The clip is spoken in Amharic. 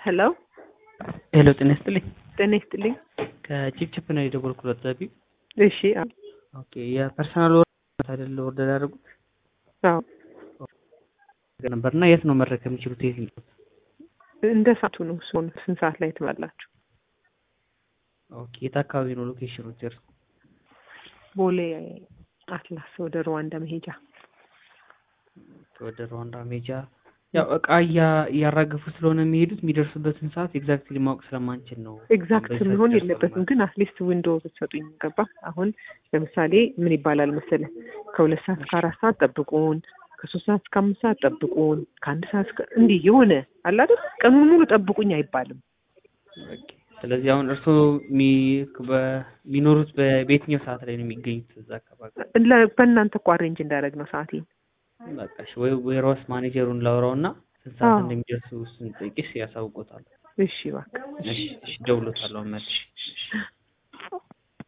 ሄሎ ሄሎ ጤና ይስጥልኝ። ጤና ይስጥልኝ። ከቺፕቺፕ ነው የደወልኩለት ዘቢ። እሺ አዎ ኦኬ የፐርሰናል ወርድ አይደለ ኦርደር ያደረጉት አዎ ነበር እና የት ነው መድረክ የሚችሉት? የት ነው? እንደ ሰዓቱ ነው። ሲሆን ስንት ሰዓት ላይ ትባላችሁ? ኦኬ የት አካባቢ ነው ሎኬሽኖች? እርሱ ቦሌ አትላስ ወደ ሩዋንዳ መሄጃ ወደ ሩዋንዳ ሜጃ ያው እቃ እያ- እያራገፉ ስለሆነ የሚሄዱት የሚደርሱበትን ሰዓት ኤግዛክትሊ ማወቅ ስለማንችል ነው። ኤግዛክት በዚህ መሆን ሰዓት የለበትም ይደርሳል ግን አትሊስት ዊንዶ ብትሰጡኝ ገባ። አሁን ለምሳሌ ምን ይባላል መሰለህ ከሁለት ሰዓት እስከ አራት ሰዓት ጠብቁን፣ ከሶስት ሰዓት እስከ አምስት ሰዓት ጠብቁን፣ ከአንድ ሰዓት እስከ እንዲህ የሆነ አለ አይደል ቀኑን ሙሉ ጠብቁኝ አይባልም። ማለት። ኦኬ ስለዚህ አሁን እርስዎ የሚ- በ- የሚኖሩት በ- በየትኛው ሰዓት ላይ ነው የሚገኙት እዛ አካባቢ? ለ- በእናንተ እኮ አሬንጅ እንዳደረግ ነው ሰዓቴን በቃ እሺ፣ ወይ ዌርሃውስ ማኔጀሩን ላውራው እና ስንት ሰዓት አዎ። እንደሚደርሱ ስንጠይቅሽ ያሳውቆታል። እሺ እባክህ እሺ እሺ፣ ደውሎታለሁ መልሽ።